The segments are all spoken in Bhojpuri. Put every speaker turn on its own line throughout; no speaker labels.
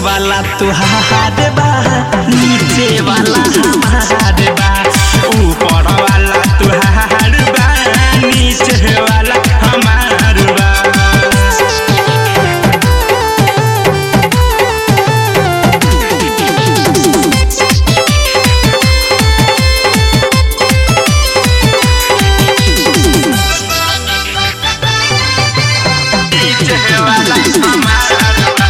वाला तुहार बा नीचे वाला हमार बा ऊपर वाला तुहार बा नीचे वाला हमार बा नीचे वाला हमार बा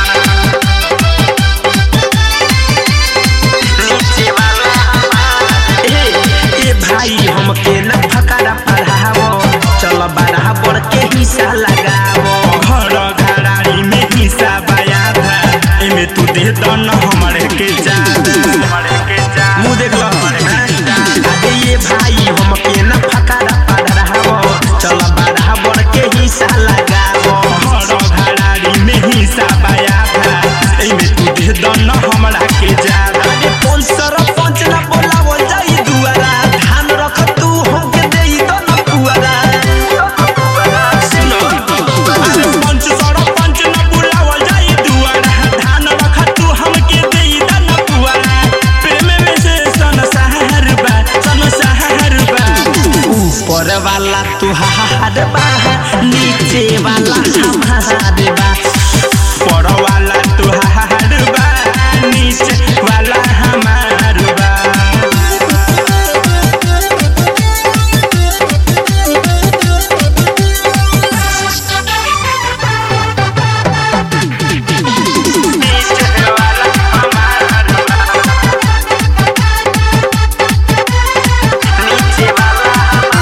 नीचे वाला हमार ए ए भाई हमके न फकारा पढ़ावो चल बराबर के हिस्सा लगावो घर घराड़ी में हिस्सा बया था एमे तू दे दो न हमरे के जादा हमरे के जादा मुंह देख लो अरे ये भाई हमके न फकारा पढ़ावो चल बराबर के हिस्सा लगावो घर घराड़ी में हिस्सा बया था एमे तू दे दो न हमरा के जादा अरे कौन सरपंच ना बोलावल जाई दुआरा धान रख तू हमके देई तो न पुआरा सुनो अरे पंच सरपंच ना बोलावल जाई दुआरा धान रख तू हमके देई तो न पुआरा प्रेम में से संसार बा संसार बा ऊपर वाला तुहार बा नीचे वाला हमार बा ऊपर वाला तुहार बा नीचे वाला हमार बा नीचे वाला हमार बा नीचे वाला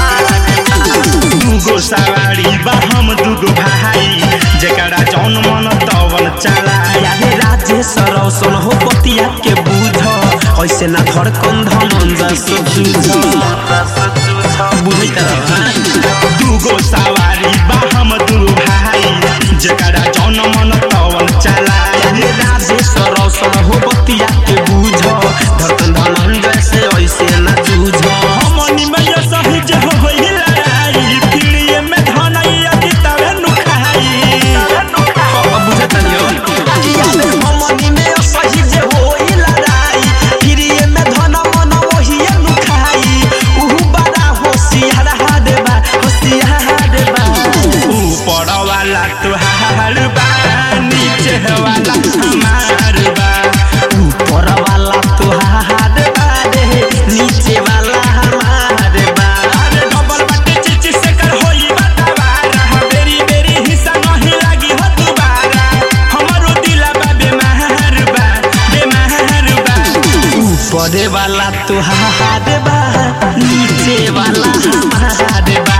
दुगो सवारी बा हम दुगो भाई जेकरा जौन मन तवन चला यारे राजेश रौशन हो पतिया के बुझ ऐसे ना धड़कन धमन जस जूझ बुझैत दुगो सवारी बा हम दू भाई जेकरा जौन मन तवन चला यारे राजेश रौशन हो पतिया के बुझ धड़कन धमन जैसे ऐसे ना जूझ हमनी में ये सही जे हो होई लड़ाई पीड़िए में धनैया की तवे नुखाई बुझत नहीं हो हमनी में ये सही जे होई लड़ाई पीड़िए में धन मन वही नुखाई उहु बड़ा होशियार हाडबा होशियार बा ऊपर वाला तुहार बा नीचे वाला हमार बा ऊपर वाला तुहार बा रे नीचे वाला हमार बा अरे डबल बाटे चिची से कर होई बतावारा बेरी बेरी हिस्सा नहीं लागी हो दुबारा हमरो दिला बा बेमार बा बेमार बा ऊपर वाला तुहार बा नीचे वाला हमार बा